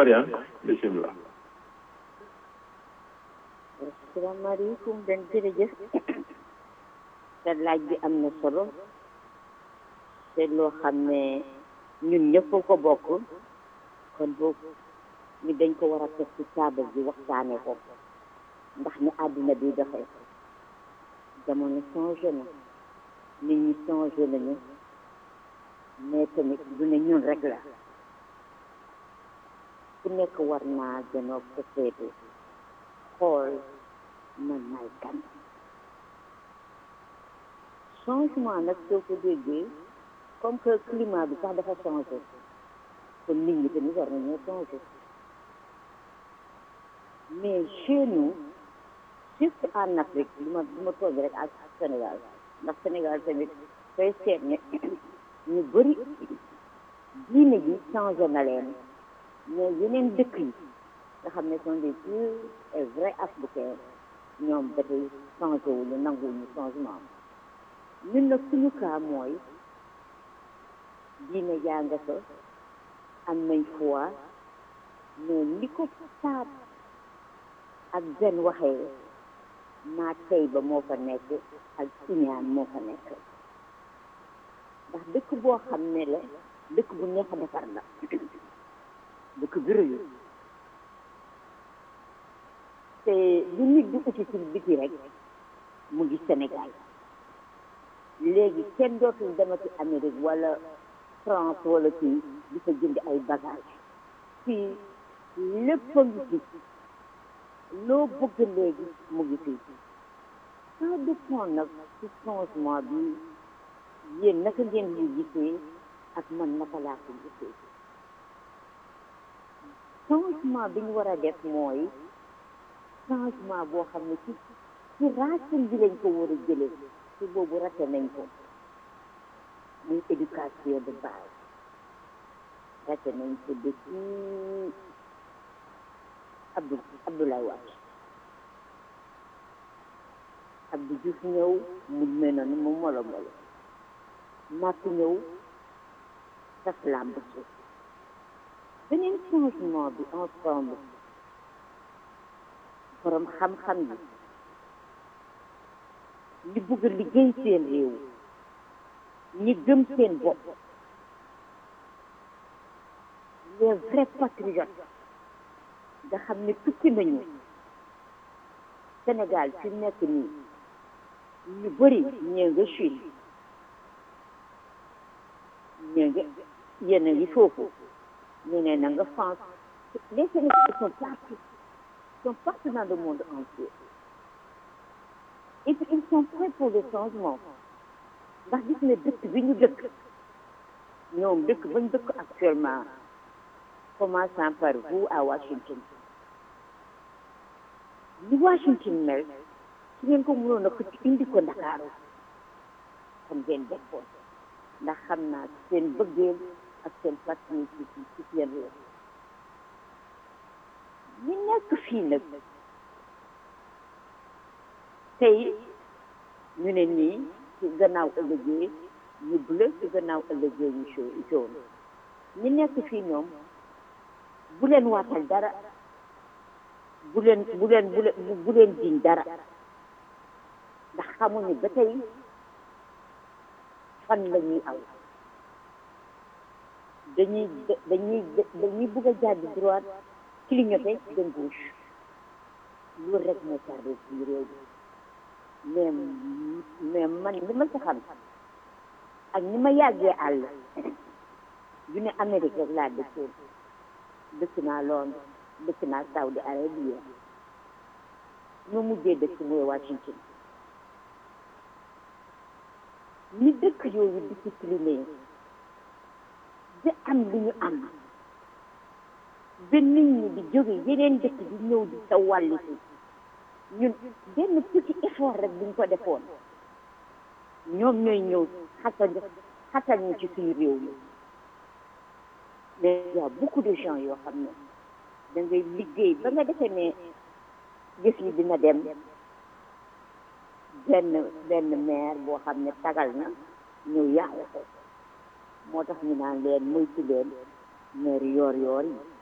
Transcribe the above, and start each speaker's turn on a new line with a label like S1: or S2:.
S1: Mariane bisimilah
S2: asalaamaaleykum den jërëjëf te laaj bi am na solo te loo xam ne ñun ñëpp ko bokk kon boobu ñu dañ ko war a teg ci taabal bi waxtaane ko ndax ni àddina bi doxee jamono changé na nit ñi changé nañu mais tamit du ne ñun rek la ku nekk war naa gënoo ko seetu xool man maay kan changement nag soo ko déggee comme que climat bi sax dafa changé kon nit ñi tamit war nañoo changé mais chez nous surtout en Afrique li ma li ma toog rek ak Sénégal ndax Sénégal tamit koy seet ne ñu bëri diine ji changé na leen mais yeneen dëkk yi nga xam ne sont des purs et vrais africains ñoom ba tey changé wuñu nanguwuñu changement ñun nag suñu cas mooy diine jaa nga fa am nañ foi mais li ko saat ak zen waxee maa tey ba moo fa nekk ak iñaan moo fa nekk ndax dëkk boo xam ne la dëkk bu neex a defar la dëkk bi rëyu te lu nit di uti ci biti rek mu ngi Sénégal léegi kenn dootul demati Amérique wala France wala kii di fa jënd ay bagage fii lépp a ngi fi loo bëgg léegi mu ngi fii ça dépend nag ci changement bi yéen naka ngeen ñu gisee ak man naka laa ko gisee changement bi ñu war a def mooy changement boo xam ne ci ci racine bi lañ ko war a jëlee ci boobu rate nañ ko muy éducation de base rate nañ ko depuis Abdou Abdoulaye Wade Abdou Diouf ñëw mu mel noonu mu molo molo Macky ñëw tas làmb ci beneen changement bi ensemble borom xam-xam yi ñi bëgg a liggéey seen réew ñi gëm seen bopp les vrais patriotes nga xam ne tukki nañu Sénégal fi nekk nii ñu bëri ñee nga Chine ñee nga yéen a ngi foofu ñeneen na nga France les Sénégalais sont partout sont partout dans le monde entier et puis ils sont prêts pour le changement ndax gis ne dëkk bi ñu dëkk ñoom dëkk bañ dëkk actuellement commençant par vous à Washington li Washington mel su ngeen ko mënoon a xëcc indi ko Ndakaaru xam ngeen defoon ndax xam naa seen bëggeel ak seen patriotisme ci seen réew ñi nekk fii nag tey ñu ne nii ci gannaaw ëllëgee ñu bleu ci gannaaw ëllëgee ñu jaune ñi nekk fii ñoom bu leen waatal dara bu leen bu leen bu leen bu leen jiñ dara ndax xamuñu ba tey fan la ñuy aw dañuy dañuy dañuy bëgg a jàdd droite clignoter dem gauche loolu rek moo tardé ci réew mi mais mais man li ma ci xam ak ni ma yàggee àll du ne Amérique rek laa dëkkoon dëkk naa Londres dëkk naa Saudi Arabia ma mujjee dëkk mooy Washington ni dëkk yooyu discipliné di am li ñu am ba nit ñi di jóge yeneen dëkk di ñëw di sa wàlli si ñun benn petit effort rek buñ ko defoon ñoom ñooy ñëw xatal xatal ñu ci suñu réew mi mais y a beaucoup de gens yoo xam ne da ngay liggéey ba nga defee ne gis yi dina dem benn benn maire boo xam ne tagal na ñëw yàlla ko moo tax ñu naan leen moytu leen maire yoor yoor yi